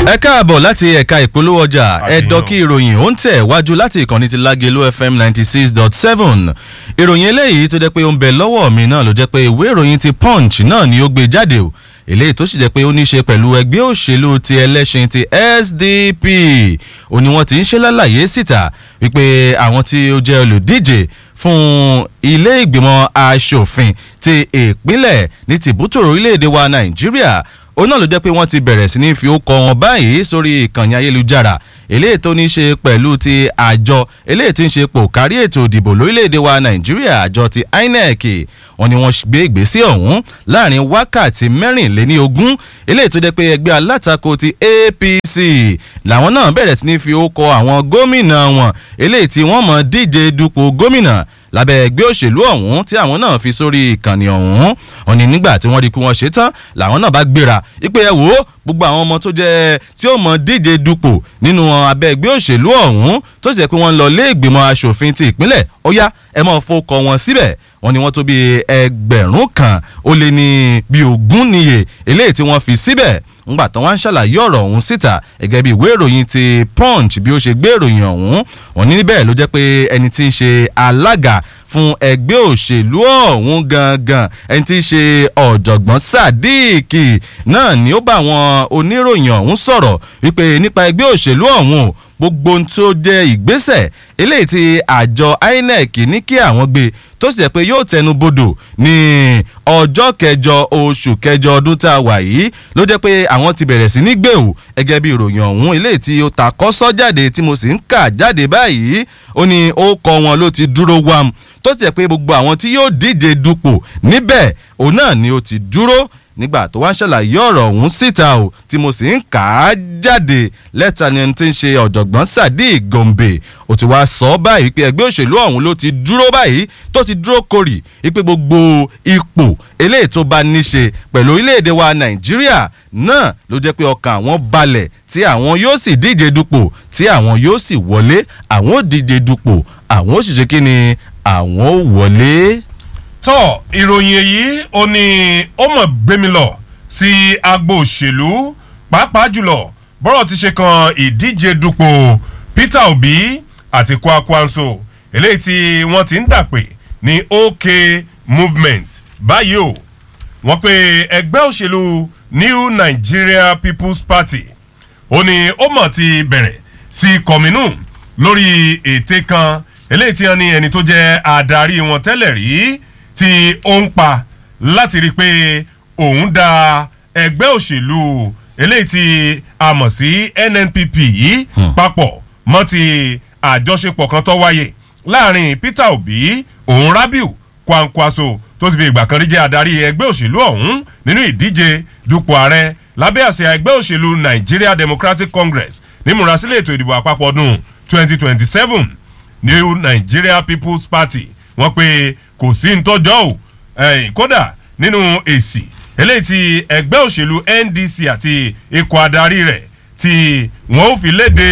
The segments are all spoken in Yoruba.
ẹ káàbọ̀ láti ẹ̀ka ìpolówó ọjà ẹ̀dọ́kí ìròyìn ó ń tẹ̀ wájú láti ìkànnì ti lágẹ̀lú fm ninety six dot seven ìròyìn eléyìí tó jẹ́ pé ó ń bẹ lọ́wọ́ mi náà ló jẹ́ pé ìwé ìròyìn ti punch náà ni ó gbé jáde o eléyìí tó sì jẹ́ pé ó ní í ṣe pẹ̀lú ẹgbẹ́ òṣèlú ti ẹlẹ́sìn ti sdp ó ní wọ́n ti ń ṣe lálàyé síta wípé àwọn tí ó jẹ́ olùdíje fún ilé ìgbìmọ̀ asòfin ti ìpínlẹ̀ ní tìbútòrò orílẹ̀-èdè wa nàìjíríà òun náà ló jẹ́ pé wọ́n ti bẹ̀rẹ̀ sí ní fi ó kọ wọn báyìí sórí ìkànnì ayélujára eléyìí tó ní í ṣe pẹ̀lú ti àjọ eléyìí tí ń ṣe pò kárí ètò ìdìbò lórílẹ̀‐èdè wa nàìjíríà àjọ ti inec wọn ni wọ́n gbé ìgbésí ọ̀hún láàrin wákàtí mẹ́rìnléní ogún eléyìí tó jẹ́ pé ẹgbẹ́ alátakò ti apc làwọn náà bẹ̀rẹ̀ sí ní fi ó kọ àwọn gómìnà wọn eléyìí tí wọ́n mọ̀ díje dupò gómìnà lábẹ́ ẹgbẹ́ òṣèlú ọ̀hún tí àwọn náà fi sórí ìkànnì ọ̀hún wọn ni nígbà tí wọ́n rí i pé wọ́n ṣe tán làwọn náà bá gbéra ipe ẹ wò ó gbogbo àwọn ọmọ tó jẹ́ tí ó mọ díje dupò nínú abẹ́ ẹgbẹ́ òṣèlú ọ̀hún tó sì jẹ́ pé wọ́n ń lọ lé ìgbìmọ̀ asòfin ti ìpínlẹ̀ ó yá ẹ máa fọkọ wọn síbẹ̀ wọ́n ní wọ́n tó bí ẹgbẹ̀rún kan ó lé ní bí ogún níye eléyìí tí wọ́n fi síbẹ̀ ńgbà tán wá ń ṣàlàyé ọ̀rọ̀ ọ̀hún síta gẹ́gẹ́ bí ìwé ìròyìn ti punch bí ó ṣe gbé ìròyìn ọ̀hún wọ́n ní níbẹ̀ ló jẹ́ pé ẹni tí ń ṣe alága fún ẹgbẹ́ òṣèlú ọ̀hún gangan ẹni tí í ṣe ọ̀jọ̀gbọ́n sadiq náà ni ó bá àwọn oníròyìn ọ̀hún sọ̀rọ̀ wípé nípa ẹgbẹ́ òṣèlú ọ̀hún gbogbo ohun tó jẹ́ ìgbésẹ̀ eléyìí tí àjọ inec ní kí àwọn gbé tó sì jẹ́ pé yóò tẹnu bodò ní ọjọ́ kẹjọ oṣù kẹjọ ọdún tá a wà yìí ló jẹ́ pé àwọn ti bẹ̀rẹ̀ sí ní gbé o gẹ́gẹ́ bí ìròyìn ọ̀hún eléyìí tí ó ta kọ́sọ́ jáde tí mo sì ń kà jáde báyìí ó ní ó kọ wọn ló ti dúró wam tó sì jẹ́ pé gbogbo àwọn tí yóò díje dupò níbẹ̀ òun náà ni ó ti dúró nígbà tó wá ń ṣàlàyé ọ̀rọ̀ ọ̀hún síta o tí mo sì ń kà á jáde lẹ́tà ni ẹni tí ń ṣe ọ̀jọ̀gbọ́n sadiq gombe ó ti wá sọ ọ́ báyìí pé ẹgbẹ́ òṣèlú ọ̀hún ló ti dúró báyìí tó ti dúró korì wípé gbogbo ipò eléyìí tó bá ní ṣe pẹ̀lú orílẹ̀-èdè wa nàìjíríà náà ló jẹ́ pé ọkàn àwọn balẹ̀ tí àwọn yóò sì díje dupò tí àwọn yóò sì wọlé àwọn ò díje dupò àwọn ò sì ṣe kí ni àwọn ò wọlé tọ́ ìròyìn èyí ó ní ó mọ̀ gbémi lọ sí agbo òṣèlú pàápàá jùlọ bọ́rọ̀ ti ṣe kan ìdíje dupò peter obi àti kwakwanso eléyìí tí wọ́n ti ń dàpè ní ok movement báyìí o wọ́n pe ẹgbẹ́ òṣèlú new nigeria people's party ó ní ó mọ̀ ti bẹ̀rẹ̀ sí kọ̀mínú lórí ète kan eléyìí tí wọ́n ní ẹni tó jẹ́ adarí wọn tẹ́lẹ̀ rí tí ó ń pa láti rí i pé òun da ẹgbẹ́ òṣèlú eléyìí tí a mọ̀ sí nnpp yìí papọ̀ mọ́ ti àjọṣepọ̀ kan tó wáyé láàrin peter obi òun rabiu kwankwaso tó ti fi ìgbà kan rí jẹ́ adarí ẹgbẹ́ òṣèlú ọ̀hún nínú ìdíje dupò ààrẹ lábẹ́ àṣẹ ẹgbẹ́ òṣèlú nigeria democratic congress nímúrasílẹ̀ ètò ìdìbò àpapọ̀ ọdún 2027 new nigeria people's party wọ́n pe kò sí ntọ́jọ́ o kódà nínú èsì eléyìí ti ẹgbẹ́ òṣèlú ndc àti ikọ̀ adarí rẹ̀ tí wọ́n ò fi léde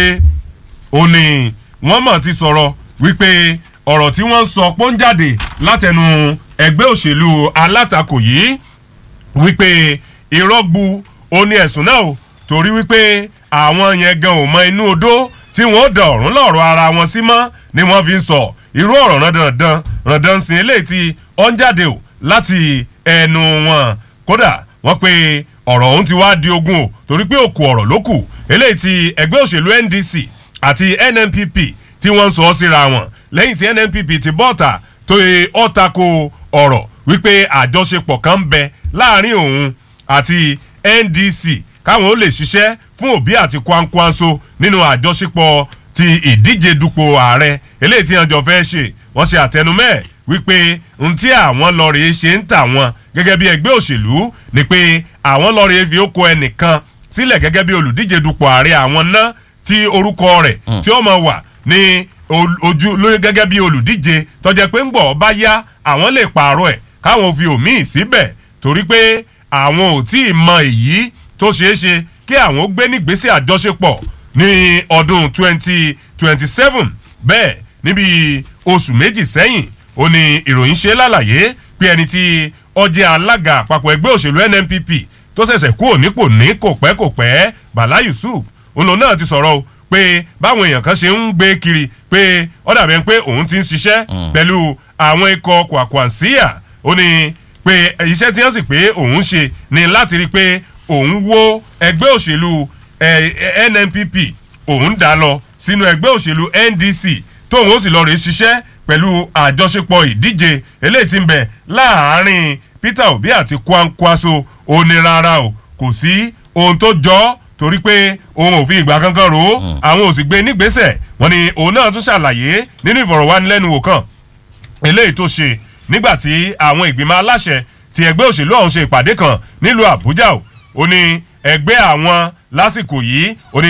òní wọ́n mọ̀ ti sọ̀rọ̀ wípé ọ̀rọ̀ tí wọ́n ń sọ pọ́njáde látẹnu ẹgbẹ́ òṣèlú alátakò yìí wípé ìrọ́gbu òní ẹ̀sùn náà o torí wípé àwọn yẹn gan ò mọ inú odó tí wọ́n dà ọ̀rún lọ́rọ̀ ara wọn sí mọ́ ni wọ́n fi ń sọ irú ọ̀rọ̀ randandan randan sin eléyìí tí ó ń jáde o láti ẹnu wọn kódà wọ́n pe ọ̀rọ̀ ọ̀hún ti wá di ogun o torí pé òkú ọ̀rọ̀ ló kù eléyìí tí ẹgbẹ́ òṣèlú ndc àti nnpp tí wọ́n ń sọ ọ́ síra wọn lẹ́yìn tí nnpp ti bọ́ọ̀tà tó yẹ ọ́ tako ọ̀rọ̀ wípé àjọṣepọ̀ kan ń bẹ láàrin òun àti ndc káwọn ó lè ṣiṣẹ́ fún òbí àti kwankwanso nínú àjọṣepọ̀ ti ìdíje dupò ààrẹ eléyìí tí wọn jọ fẹ́ ṣe wọ́n ṣe àtẹnumẹ́ wípé n tí àwọn lọ́ọ̀rẹ́ ṣe ń tà wọ́n gẹ́gẹ́ bí ẹgbẹ́ òṣèlú ni pé àwọn lọ́ọ̀rẹ́ fi ó kó ẹnìkan sílẹ̀ gẹ́gẹ́ bí olùdíje dupò ààrẹ àwọn ná tí orúkọ rẹ̀ tí ó máa wà ní ojú lóyún gẹ́gẹ́ bí olùdíje tọ́jẹ́ pé ń gbọ́ bá yá àwọn lè pààrọ̀ ẹ̀ káwọn fi òmíì síbẹ̀ torí pé àwọn ò tí ì mọ èyí tó ṣeé ṣe kí àwọn ó gbé nígbésẹ̀ àjọṣepọ̀ ní ọdún twenty twenty seven bẹ́ẹ̀ níbi oṣù méjì sẹ́yìn ó ní ìròyìn ṣe lálàyé pé ẹni tí ọjẹ́ alága àpapọ̀ ẹgbẹ́ òṣèlú nnpp tó ṣẹ̀ṣẹ̀ kúrò nípò ní kò pẹ́ kò pẹ́ bala yusuf òun náà ti sọ̀rọ̀ o pé báwọn èèyàn kan ṣe ń gbé kiri pé ó dàbí ẹni pé òun ti ń ṣiṣẹ́ pẹ̀lú àwọn ikọ̀ kwakwansíyà ó ní pé iṣẹ́ tí wọ́n sì pé òun ṣe ni láti rí i pé òun wó ẹgbẹ́ òṣèlú eh, nnpp òun dá lọ sínú ẹgbẹ́ òṣèlú ndc tóun ó sì lọ rèé ṣiṣẹ́ pẹ̀lú àjọṣepọ̀ ìdíje eléyìí tí ń bẹ láàárín peter obi àti kwankwaso onírara o kò sí ohun tó jọ ọ́ torí pé òun ò fi ìgbà kankan rò ó àwọn ò sì gbé nígbésẹ̀ wọn ni òun náà tún ṣàlàyé nínú ìfọ̀rọ̀wánilẹ́nuwò kan eléyìí tó ṣe nígbà tí àwọn ìgbìmọ̀ aláṣẹ ti ẹgbẹ́ òṣèlú ọ̀hún ṣe ìpàdé kan nílùú àbújá o ó ní ẹgbẹ́ àwọn lásìkò yìí ó ní